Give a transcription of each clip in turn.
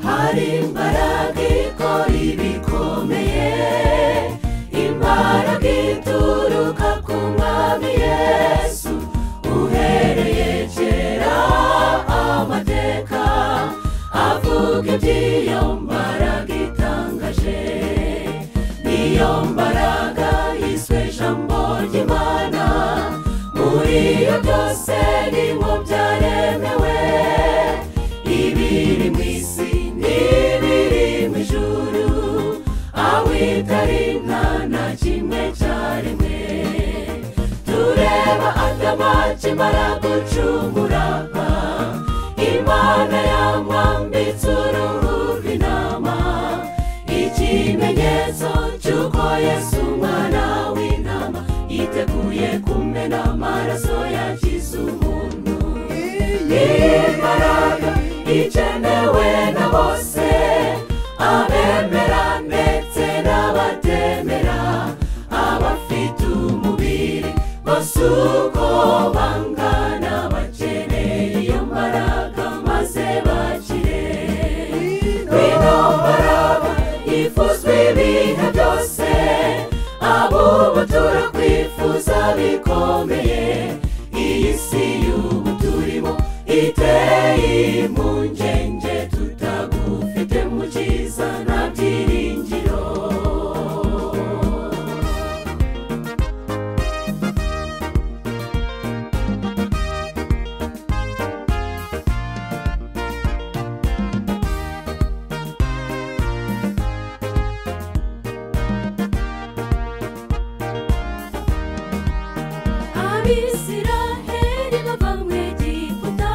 hari imbaraga ikora ibikomeye imbaraga ituruka ku mwami yesu uhereye kera amateka avuga iby'iyo mbaraga itangaje niyo mbaraga yiswe ijambo ry'imana muri iyo byose ni mu byaremewe ibiri mu isi n'ibiri mu ijuru awitarinka na kimwe cyaremwe tureba adama kimara gucumuraka imana yamwambitse uruhu rw'intama ikimenyetso cy'uko yesu umwana w'intama yiteguye kumena amaraso yakiza umuntu iyi mbaraga ikenewe na bose abemera ndetse n'abatemera abafite umubiri bose uko bangana bakeneye iyo mbaraga maze bakire ino mbaraga yifuzwa ibihe byose ab'ubu turakwifuza bikomeye iyi si y'ubu turimo iteye impungenge tutagufite mu cyiza nta byiringiro abisiraheli bava mu egiputa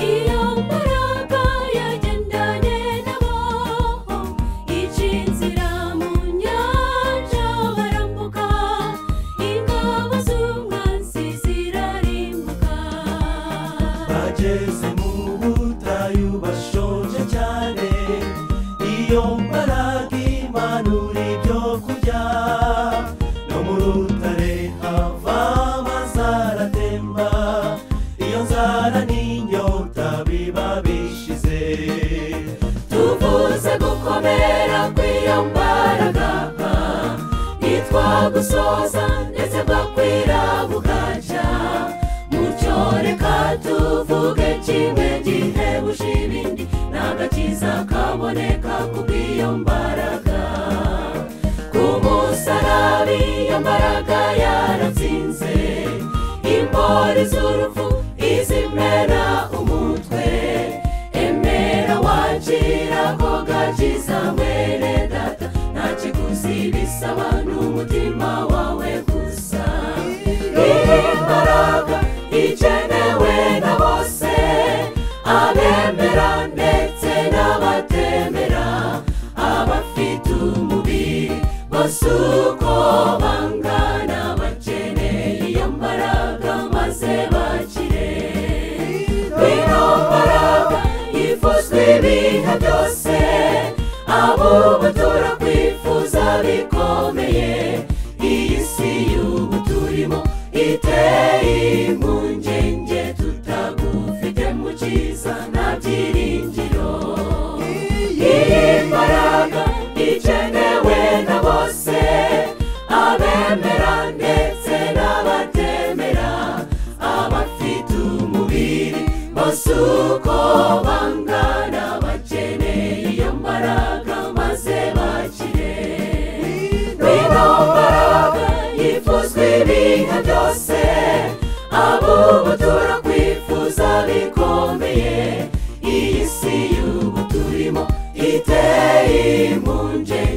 iyo mbaraga yagendanye nabo ica inzira mu nyanja barambuka ingabo z'umwanzi zirarimbuka bageze mu butayu bashonje cyane iyo mbaraga imanura ibyo kurya no mu rutare hava amazara atemba iyo nzara n'inyota biba bishize tuvuze gukomera kw'iyo mbaraga ntitwagusoza ndetse bwakwira bugacya mucyo reka tuvuge kimwe gihebuje ibindi n'agakiza kaboneka kubw'iyo mbaraga ku musaraba iyo mbaraga yaratsinze imbori z'urupfu izimena umutwe emera wakira ko gakiza mwene data nta kiguzi bisaba n'umutima wawe gusa imbaraga ikenewe na bose abemera ndetse n'abatemera abafite umubiri bose uko bangana bakeneye iyo mbaraga maze bakire ino mbaraga yifuzwa ibihe byose ab'ubu turakwifuza bikomeye iyi si y'ubu turimo iteye impungenge tutagufite mu cyiza nta byiringiro iyi mbaraga ikenewe na bose abemera ndetse n'abatemera abafite umubiri bose uko bangana bakeneye iyo mbaraga maze bakire ino mbaraga yifuzwa ibihe byose ab'ubu turakwifuza bikomeye iyi si y'ubu turimo iteye impungenge